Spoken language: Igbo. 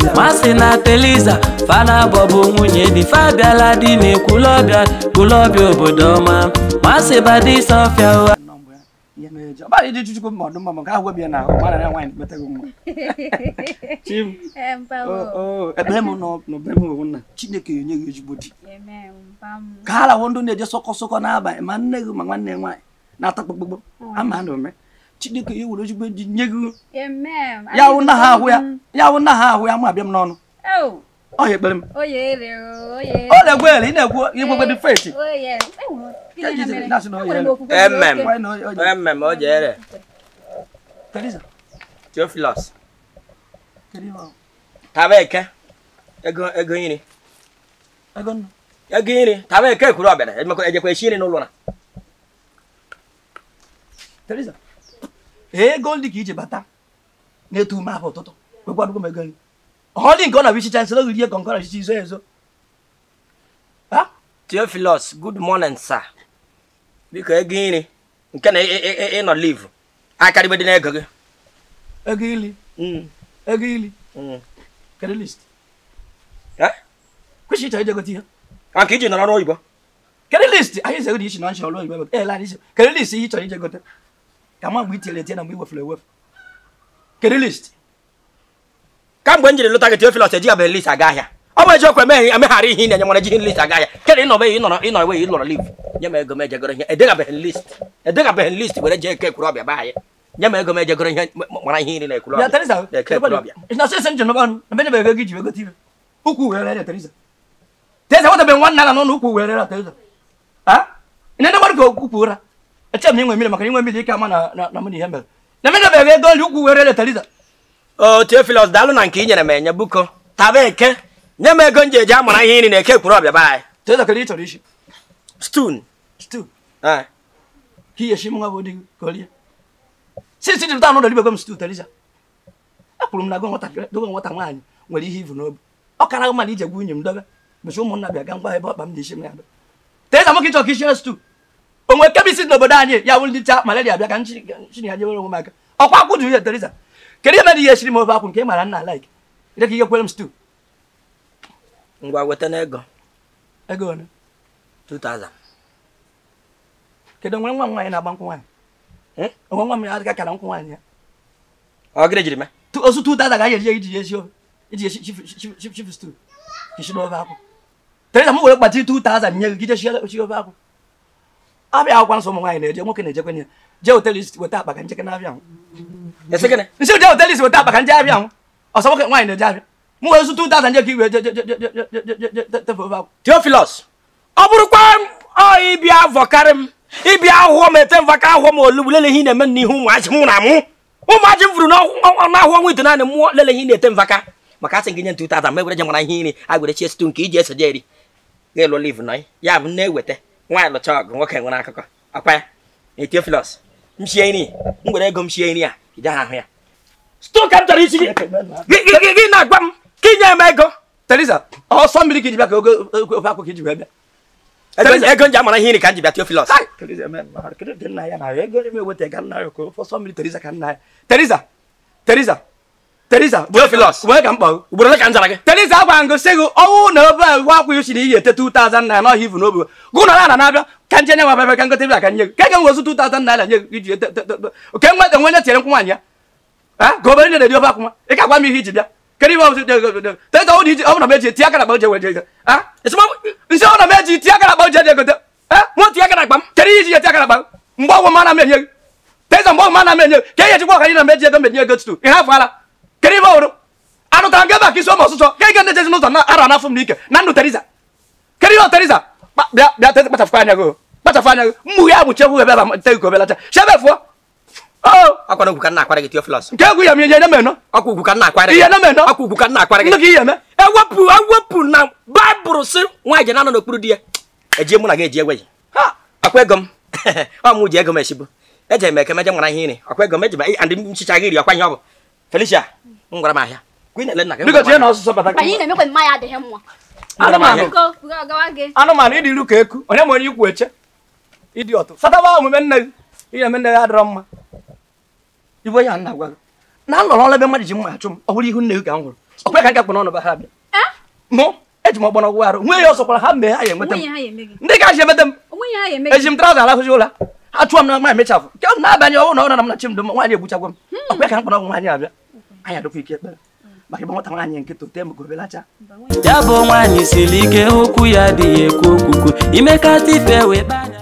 masị na teliza fana bọbụ nwunye di fabiala di na-ekwulọbịa kwulọbịa obodo ọma masị badi sọfịa ụgha nọ mgbe ihe na-eje ọbara ịdị chukwu ma ọdụ mma ma nke ahụ gwebi ya na ahụ mara na nwaanyị kpetago nwa chim Eh, mpa o wo. o ekpere m nọ n'obe m owu nna chineke enye gị ezigbo di Amen. Mpa m. ka ha lawo ndụ na-eje sọkọ sọkọ n'abalị ma nne gị ma nwanne nwaanyị na-ata kpokpokpo ama na ome chineke ya were ezigbo di nye gị Amen. ya wụ nna ha ahụ ya ya wụ nna ha ahụ ya ma abịa m n'ọnụ Oh, ọ ya ekpere m oye ere o, oye ere. ọ na-egwe ele ị na-ekwu igwegwe dị feti Oye. Ewo, gịnị Ya ha jizere, mere? na-asị na oye Enwere m ere. okwukwe zuru Amen. oke. Nwaanyị na onye- onye- Emme o jere. Teresa, Theophilus. kedu ihe ọ? Taba eke. Ego ego iri. Ego nnu. Ego iri. Taba eke kwuru ọbịara. Ejekwa ejekwa eshi iri n'ụlọ na. Teresa, ego ndị ka iji bata na-etu ume ahụ ụtụtụ kwekwadogo m ego nri ọ dị nke ọ na-abụ ichicha nsị oge rie ka nke ọ na-echicha izo ezo ha Theophilus, good morning, sir. Biko ego iri. Nke na ị- ị- ị- ịnọ live. Akarịbedị n'ego gị. ego ili Mm. ego ili Mm. kedu list Eh? kwesị ịchọ ije gote ihe Ọ nke iji nọrọ n'oyibo. kedu list anyị zego dị iche na nchi ọrụ oyibo ebe ele anyị kedu list ihe ịchọrọ ije gote ka ma mgbe itiere etie na mgbe iwefuru ewefu kedu list Kamgbe m jiri lụta gị Theophilus ejigabeghị list aga ahịa. Ọ bụ eziokwu emeghị emeghara ihe ị na-enye nwere ejighị list aga ahịa. Kedụ ịnọ beghị ịnọrọ ịnọ eweghị ịlọrọ live. Nye m ego m ejegoro ihe. Edegabeghị list. Edegabeghị list were jee eke kwuru ọbịa be anyị. Nye m ego m ejegoro ihe m- m- mara ihe iri na ekwuru ya ọbịa. Teresa Na eke kwuru ọbịa. na sị sị njem n'ọnụ na benye ego gị ji wee gote ihe ukwu were rere Teresa Teresa nwetabeghị nwanne ala n'ụlọ ukwu were rere Teresa ha ị na-ede mmadụ ka ukwu ụra eche m na inwe mmiri maka na inwe mmiri ike ama na na na mụ na ihe mere na menyebeghị ego nri ukwu were rere Teresa o Theophilus daalụ na nke i nyere m enye buko taba eke nye m ego m ji eji amara ihe iri na eke kwuru ọbịa be anyị Teresa kedu ị chọrọ isi stun stew Eh, ka ihe shi m nwa bụ di gị ka o rie si si jipụta n'ụlọ dibego m stew Teresa akwụrụ m na go nwatakịrị dogo nwata nwaanyị nwere ihe ivu n'obi ọ kara mma na ije gwa nwunye m dobe mesi ụmụnna bịa ga ngwa ebe ọkpa m dị isi m ya bịa Teresa nwoke ịchọ ka isi stew o nwere kebisi n'obodo anyị ya wụrụ ndị cha malaria bịa ka nchi nchi ya jewere onwe m aka ọkwa akwụ juru ya Teresa kedu ihe mere ihe esiri m ofe akwụ nke ị mara nna like ire ka ihe kwere m stew ngwa weta n'ego ego ole 2000 kedu nwere nwa m nwaanyị na-agba nkwụ nwaanyị Hmm? onwe nwa m ya adịka kara nkwụ nwaanyị ya ọ gịnị jiri mee Tu- osu tu dada ga-eji ya iji ya esi ofe iji esi chifu stew isi n'ofe akwụ Teresa m were kpati 2000 nye gị gị jee sie ofe akwụ abịa akwụkwọ nsọ ụmụ nwaanyị na-eje nwoke na-ejekwe ya jee hotelis weta akpa ka njeke na-abịa nwụ esi gịnị nsi jee hotelis weta akpa ka nje abịa nwụ ọsọ nwoke nwaanyị na-eje abịa m were osu 2000 nye ka iwe je je je je je je je je je tefe ofe akwụ Theophilus ọ bụrụkwa ọ ịbịa vọkarị m ịbịa ahụhọ m ete mvaka ahụhọ m olugbu lele ihe ị na-eme n'ihu ụmụaji mụ na mụ ụmụaji m furu n'ahụ ọnwa ite naanị mmụọ lele ihe ị na-ete mvaka maka asị gị nye 2000 ma egwere je mara ihe iri a gwere chie stu nke iji eso je eri ga-elu liv nọ ya bụ na-eweta nwaanyị lụcha ọgụ nwoke nwere akụkọ akwa ya na Theophilus m shie nri m gwere ego m shie nri a ị gaghị ahụ ya stu ka m chọrọ isi gị Gị- gị gị- gị na-agwa m ka inye m ego Teresa ọsọ mmiri ka iji bịa ka oge ofe akwụ ka iji wee bịa ego ego m ji amara ihe iri ka m ji bịa Theophilus Kai! Teresa men, mahal kedu dị nna ya na ego eme weta ka nna ya ka ofe ọsọ mmiri Teresa ka nna ya Teresa Teresa Teresa Theophilus. wee ka m kpọọ ugboro ole ka m zara gị Teresa agwa ngo sị gị ọnwụ na obe agwa akwa isi na iyi ete 2000 naira n'ọhịa ivu n'obi gụ na na na-abịa ka nje nye nwa bebe ka ngote bịa ka nye gị ka ga nwezu 2000 naira nye gị iji ete oke nwe enwe nye tiere nkwụ nwaanyị ya ha ka obere nye na-edi ofe akwụnwa ị ka gwa m ihe iji bịa kedu ihe ọbụzi Teresa ọ dị iji ọ bụ na m eji tie aka na akpa oje weje ego ha nsị ọ na m eji tie aka na akpa oje dị egote ha nwa tinye aka na akpa m kedu ihe iji eti aka na akpa mgbe ọgwụ ma na m enye gị Teresa mgbe ọgwụ ma na m enye gị ka ihe ejikwa ọka anyị na m eji ego m enye ego tutu ihe afọ ala kedu ihe ọhụrụ anụtara m gị ebe a ka isi ụmụ ọsụsọ ka ị ga ndị jezi n'ụzọ na ara n'afọ m n'ike na ndụ Teresa kedu ihe ọ Teresa Kpa- bịa bịa Teresa kpachapụ anya gị o. kpachapụ anya gị mmughe amụchekwu ebe ebe te gị obelacha chebe fụọ o ọkwa na ugwu ka nna akwara gị Theophilus nke egwu ya m ihe nye m eno ọkwa ugwu ka nna akwara gị ihe na m eno ọkwa ugwu ka nna akwara ndị gị ka ihe eme ewepụ ewepụ na baịbụl sị nwaanyị ji na-anọ n'okpuru di ya eji mụ na gị eji egwe ha ọkwa ego m ọ mụ ji ego m esibu eje m eke meje mara ihe iri ọkwa ego m eji ma andị nchicha gị iri ọkwa ihe ọ bụ Felicia m gwara m ahịa gwa ị na-ele nna gị biko tie na ọsụsọ bata Anyị na-emekwa mmanya adịghị mma. anụmanụ Biko, biko, gawa gị. anụmanụ ịdị ilu ka eku onye ma onye ikwu eche ịdị ọtụ sataba omume nne gị ihe eme nne gị adịrọ mma iwe ya nna gwa gị na nọrọ ọla ebe mmadụ ji mma achụ m ọ bụrụ ihu nne gị ka m hụrụ ọkwa ka nkakpụ n'ọnụ ba ha bịa Eh? mụ eji m ọgbọnọ gwụ arụ nwee ya ọsọkwara ha mgbe ha ya enweta m onwe ya ha ya eme gị ndị ka ji emeta m onwe ya ha ya eme gị eji m traụza alahụzi ụla ha chụọ m na ma emechafụ nke ọ na-abanye ọnwụ na ọ nọ m na chi m dị m nwaanyị egbuchagwa m ọkwa ka mkpọrọ ọgwụ nwaanyị abịa anyị adịkwa ike ekpere maka ịgba nwata nwaanyị nkịta ote m gobelacha ya bụ nwaanyị siri ike okwu ya adịghị ekwu okwukwu imekata ife wee kpanya